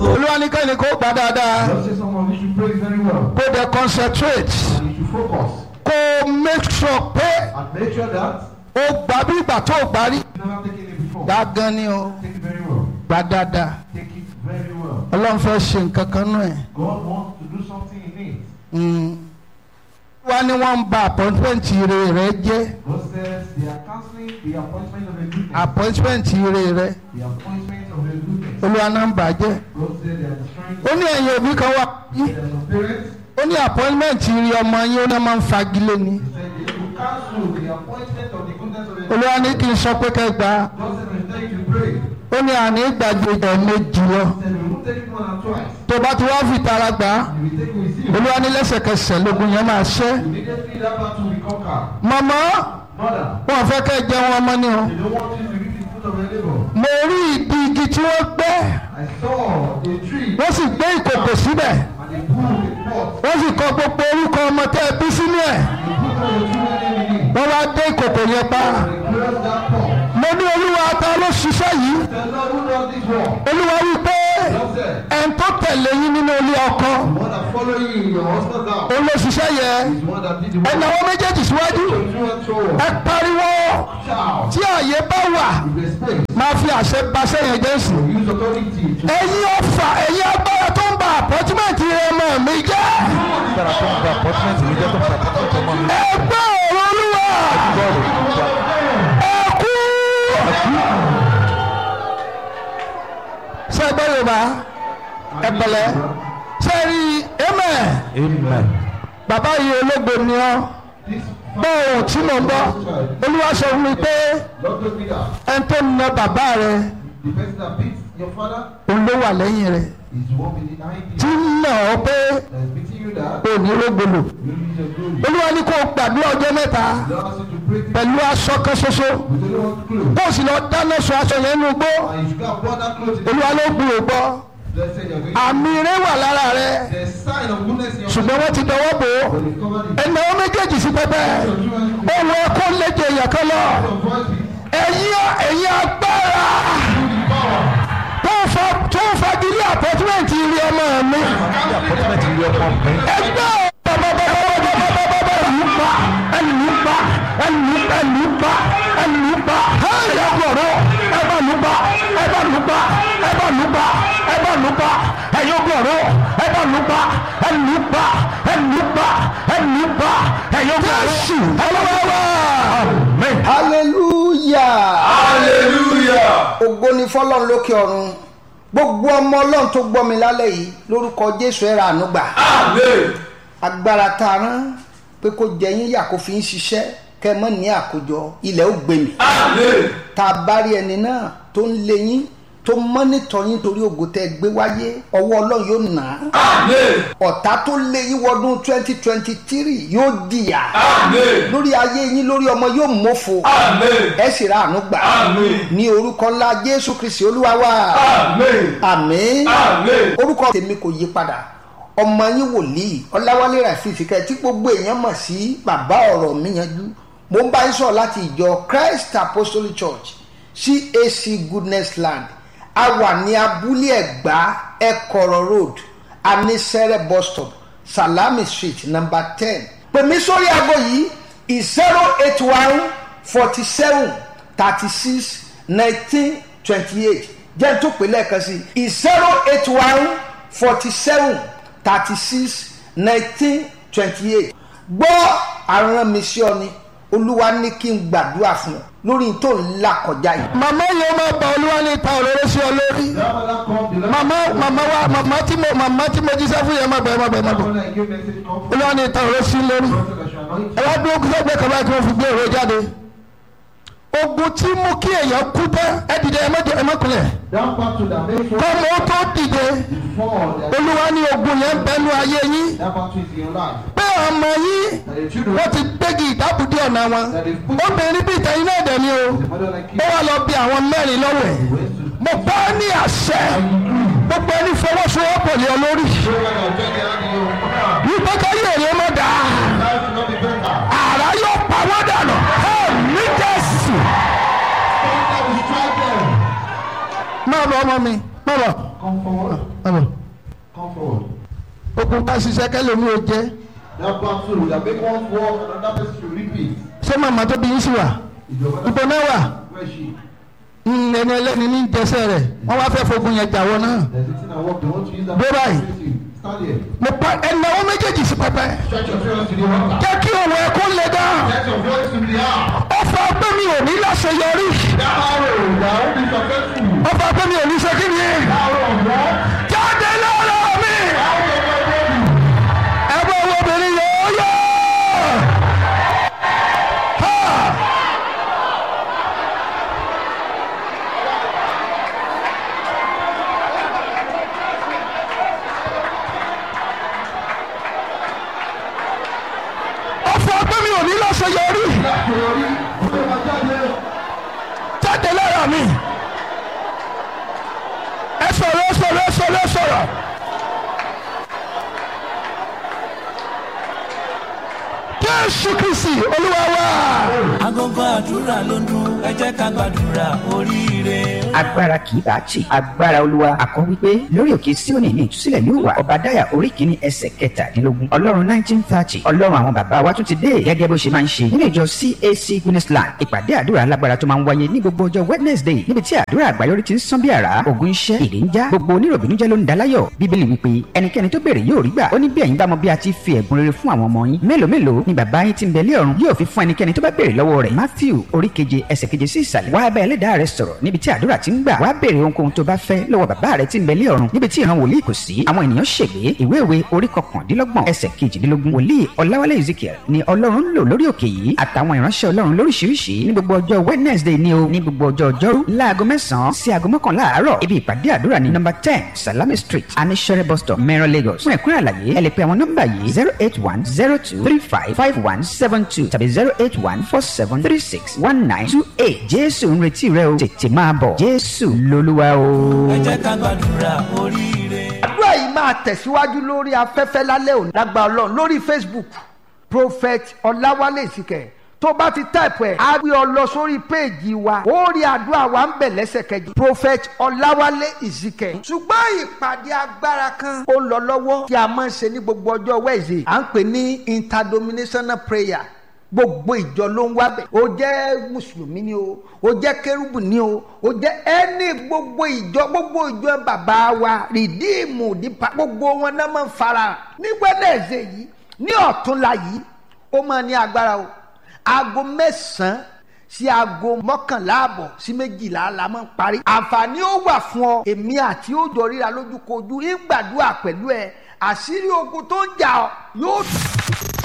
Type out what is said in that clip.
olúwa ní kẹ́ni kó gbà dáadáa Just say some of you should pray very well. kó dẹ̀ concentrate And you should focus. kó make sure pé And make sure that ó gbà bí ìgbà tó gbà rí you never taken it before. gbà gan ni o Take it very well. gbà dáadáa Take it very well. ọlọ́run fẹ́ ṣe nǹkan kan nù ẹ̀. God wants to do something in it. Mm. wá ní wọ́n ń ba appointment ire rẹ jẹ́ God says they are cancelling the appointment of a goodness. appointment ire rẹ the appointment of a goodness. olúwa náà ń bàjẹ́ God said they are destroying. ó ní ẹ̀yin òbí kan wá yí There are some parents. ó ní appointment ire ọmọ yín ó ní máa ń fagilé ni He said they will cancel the appointment of the goodness of a olúwa ní kí n sọ pé kẹ́ gbà á God said we tell you to pray. ó ní àní gbàgbé ẹ̀ méjì lọ He said we won't take it more than twice. tó bá ti wá fi tara gbà á And we take it with you. olúwa ní lẹ́sẹ̀kẹsẹ̀ lógun yẹn máa ṣẹ́ Immediately that battle will conquer. màmá Mother, wọn fẹ́ kẹ́ jẹun ọmọ ni o they don't want you to eat the fruit of a neighbor. mo rí ìdí igi tí wọ́n gbẹ́ I saw a tree wọ́n sì gbé ìkòkò síbẹ̀ and they put a pot. wọ́n sì kọ gbogbo orúkọ ọmọ tẹ́ ẹ bí sínú ẹ̀ They put all the children name in it. wọ́n wá dé ìkòkò yẹn pa And they close that pot. mo ní olúwa ta ló ṣiṣẹ́ yìí The Lord who does this work. olúwa wí pé God said, ẹn tó tẹ̀lé yín nínú ilé ọkọ the one that follow you in your husband's house òun ló ṣiṣẹ́ yẹ is the one that did the work. ẹ̀nà àwọn méjèèjì síwájú So you and so ẹ pariwo shout tí àyè bá wà with respect. máa fi àṣẹ ba sẹ́yìn jẹ́ sí. Use authority to ẹ̀yin ọ̀fà ẹ̀yin agbára tó ń ba àpọ́tímẹ́ǹtì rẹ mọ̀ mí jẹ́ agbára tó ń gba appointment mi jẹ́ tó ń gba appointment ọmọ mi. ẹgbẹ́ ọ̀rọ̀ olúwa bọ́ọ̀lù ẹ̀kú. ṣé ẹgbẹ́ yorùbá ẹ̀pẹ̀lẹ́ ṣé ẹ rí ẹ̀mẹ̀ amen. bàbá yìí ológo ni ọ́ this gbọ́ ohun tí mò ń bọ́ olúwa sọ fún mi pé Lord told me that ẹni tó na bàbá rẹ the person that beats your father òun ló wà lẹ́yìn rẹ is the one behind tí you ń nà ọ́ pé that is beating you that ò ní rógbòlò you lose your glory. olúwa ní kó o gbàdúrà ọjọ́ mẹ́ta The Lord asked you to pray this pẹ̀lú aṣọ kan ṣoṣo with only one clothes. kó o sì lọ dáná sun aṣọ yẹn nínú gbó And you should go and pour that clothes in the olúwa ló gbé o gbọ́ Let's say you're going àmì rẹ wà lára rẹ There's sign of goodness in your ṣùgbọ́n wọ́n ti dọwọ́ bò ó But you've covered it. ẹnà wọn méjèèjì sí pẹpẹ Your children ohun ẹkọ léje èèyàn kan lọ your voice is ẹ̀yin ẹ̀yin agbára tó ń fa tó ń fagilé àpọ́tímẹ́ǹtì ilé ọmọ mi ní appointment ilé ọmọ mi. ẹgbẹ́ bàbàbàbàbàbàbà ẹ̀lú pa ẹ̀lú pa ẹ̀lú ẹ̀lú pa ẹ̀lú pa ẹ̀yà gbọ̀rọ̀ ẹ̀bà lù pa ẹ̀bà lù pa ẹ̀bà lù pa ẹ̀bà lù pa ẹ̀yà gbọ̀rọ̀ ẹ̀bà lù pa ẹ̀lú pa ẹ̀lú pa ẹ̀lú pa ẹ̀yà gbọ̀rọ̀ jésù ọlọ́wọ́ hallelujah hallelujah. ògo ni fọlọ́run lókè ọ̀run gbogbo ọmọ ọlọ́run tó gbọ́ mi lálẹ́ yìí lórúkọ jésù ẹ̀rọ ànúgbà amen. agbára tá a rán pé kó jẹ yín yà kó fi ń ṣiṣẹ́ kẹ́ ẹ mọ́ ní àkójọ ilẹ̀ ó gbé mi amen. tá a bá rí ẹni náà tó ń lé yín tó mọ́nítọ̀ yín torí ògo tẹ́ ẹ gbé wáyé ọwọ́ ọlọ́run yóò nà á amen. ọ̀tá tó lé yín wọdún twenty twenty three yóò dìyà amen. lórí ayé yín lórí ọmọ yóò mọ́fo amen. ẹ sì ra àánú gbà Àmín. ní orúkọ ńlá jésù kristi olúwa wa amen. àmín amen. orúkọ tèmi kò yí padà ọmọ yín wòlíì ọláwálé ràfíìsì kẹ tí gbogbo èèyàn mọ̀ sí bàbá ọ̀rọ̀ mi yanjú mo ń bá yín sọ̀rọ̀ láti ìjọ christ apostolic church cac goodness land a wà ní abúlé ẹ̀gbá ẹ̀kọ̀rọ̀ road anisẹ́rẹ́ bus stop salami street number ten pèmí sórí aago yìí zero eight one forty seven thirty six nineteen twenty eight jẹ́ n tó pè lẹ́ẹ̀kan sí i zero eight one forty seven thirty six nineteen twenty eight gbọ́ àrùn mi sí ọ ni olúwa ní kí n gbàdúrà fún ọ lórí tó ń là kọjá yìí. màmá yẹn máa bá olúwa ní ta òróró sí ọ lórí That mother come, the Lord màmá màmá wa màmá tí mo màmá tí mo jíṣẹ́ fún yẹn má bẹ̀ má bẹ̀ má bẹ̀ When I give message come from olúwa ní ta òróró sí lórí prophet that shall anoint ẹ wá dúró kí sẹ́gbẹ́ kan báyìí kí wọ́n fi gbé òróró jáde ogun tí mú kí èèyàn kú tán ẹ dìde ẹ má jẹ ẹ má kulẹ̀ down back to that make sure kọ́mọ ó tó dìde before that, olúwa ní ogun yẹn bẹnu ayé yín that battle is in your life. pé ọmọ yín That the children wọ́n ti gbégi ìdábùdí ọ̀nà wọn obìnrin bíi tẹ̀yìn náà dẹ̀ ni o the mother like ó you wá lọ bí àwọn mẹ́rin lọ́wọ́ ẹ̀ ways to mo bá ní àṣẹ gbogbo ẹni fọwọ́sowọ́pọ̀ lé ọ lórí show like I'll take it out of your wípé káyé èrè mọ́ dáa life will not be better. àrà yóò pa wọ́n dànù ẹ ní jésù. That will strike them. má bọ̀ ọmọ mi má bọ̀ Come forward. ọ̀bọ̀ Come forward. okun ká ṣiṣẹ́ kẹ́lẹ́ mi ò jẹ́ That battle that make one walk and another person to repeat. ṣé màmá tó bí yín sí wà Is your mother ibo náà wà where is she? Mm, ẹni ẹlẹ́ni ní jẹsẹ̀ rẹ̀ wọ́n wá fẹ́ fogun yẹn jàwọ́ náà They're sitting and walk. They want to use that. Go by. opportunity. Stand here. mo pa ẹnáwó méjèèjì sí pẹpẹ Stretch your fingers to the altar. jẹ́ kí òun ẹ̀kọ́ lè dá Let your voice in the air. ọfà pé mi ò ní láṣeyọrí That arrow that will be successful. ọfà pé mi ò ní ṣe kí ni Arrow of what? jáde lọ́rọ̀ mi Arrow of my body. ẹgbẹ́ owó obìnrin yóò yọ. Ha! ọfà pé mi ò ní láṣeyọrí Láṣeyọrí. Ó lè máa jáde. jáde lọ́rọ̀ mi ẹ sọ̀rọ̀ ẹ sọ̀rọ̀ ẹ sọ̀rọ̀ ẹ sọ̀rọ̀. Jésù Kristi Olúwa wa. agogo àdúrà ló ń dún ẹ jẹ́ ká gbàdúrà oríire. agbára kì í bá tì agbára olúwa àkọ́ wípé lórí òkè síónì ní ìtúsílẹ̀ yóò wà ọba dáyà orí kìíní ẹsẹ̀ kẹtàdínlógún ọlọ́run nineteen thirty ọlọ́run àwọn bàbá wa tún ti dé gẹ́gẹ́ bó ṣe máa ń ṣe nínú ìjọ cac guinnessland ìpàdé àdúrà alágbára tó máa ń wáyé ní gbogbo ọjọ́ wednesday níbi tí àdúrà àgbáyọrí ti ń sán bí àrá ògùn iṣẹ́ ìdè ń já gbogbo oníròbìnújẹ́ ló ń daláyọ̀ bíbélì wípé ẹnikẹ́ni tó béèrè yóò rí gbà ó ní bí ẹ̀yin bá mọ bí a ti fi ẹ̀bùn rere fún àwọn ọmọ yín mélòó mélòó ni bàbá yín ti ń bẹ lé ọ̀run yóò fi fún ẹnikẹ́ni tó bá béèrè lọ́wọ́ rẹ̀ matthew orí keje ẹsẹ̀ keje sí ìsàlẹ̀ wá bá ẹlẹ́dàá rẹ sọ̀rọ̀ níbi tí àdúrà ti ń gbà wá béèrè ohunkóhun tó bá fẹ́ lọ́wọ́ bàbá rẹ ti ń bẹ lé ọ̀run níbi tí ìran wòlíì kò sí àwọn ènìyàn ṣègbé ìwé ìwé orí kọkàndínlọ́gbọ̀n ẹsẹ̀ kejìdínlógún wòlíì ọláwálé ezekiel ni ọlọ́run ń lò lórí òkè yìí àtàwọn ìránṣẹ́ ọlọ́run lóríṣiríṣi ní gbogbo ọjọ́ wednesday ni o ní gbogbo ọjọ́ ọjọ́rú láago mẹ́sàn-án sí aago mọ́kànlá àárọ̀ ibi ìpàdé àdúrà ní nọ́mbà ten salami street anishere bus stop mẹ́rin lagos fún ẹ̀kúnrẹ́ àlàyé ẹ lè pe àwọn nọ́mbà yìí zero eight one zero two three five five one seven two tàbí zero eight one four seven three six one nine two eight jésù ń retí rẹ o tètè máa bọ̀ jésù lolúwa o. ẹ jẹ́ ká gbàdúrà oríire. àdúrà yìí máa tẹ̀síwájú lórí afẹ́fẹ́ lálẹ́ òní lágbà ọlọ́run lórí facebook prophet ọláwálé ìsìkẹ̀ tó bá ti táìpù ẹ̀ á gbé ọ lọ sórí péèjì wa ó rí àdúrà wa ń bẹ̀ lẹ́sẹ̀kẹjì prophet ọláwálé ìsìkẹ̀ ṣùgbọ́n ìpàdé agbára kan ó lọ lọ́wọ́ tí a máa ń ṣe ní gbogbo ọjọ́ wẹ́ẹ̀sì à ń pè ní interdenominational prayer gbogbo ìjọ ló ń wá bẹ̀ ó jẹ́ mùsùlùmí ni o ó jẹ́ kérúbù ni o ó jẹ́ ẹni gbogbo ìjọ gbogbo ìjọ bàbá wa rìdíìmù dípa gbogbo wọn náà máa ń fara ní gbẹ́dẹ̀ẹ̀sẹ̀ yìí ní ọ̀túnla yìí ó máa ní agbára o aago mẹ́sàn-án sí aago mọ́kànlá àbọ̀ sí méjìlá la máa ń parí àǹfààní ó wà fún ọ èmi àti ó jọ ríra lójúkojú ń gbàdúrà pẹ̀lú ẹ àṣírí ogun tó ń jà ọ yóò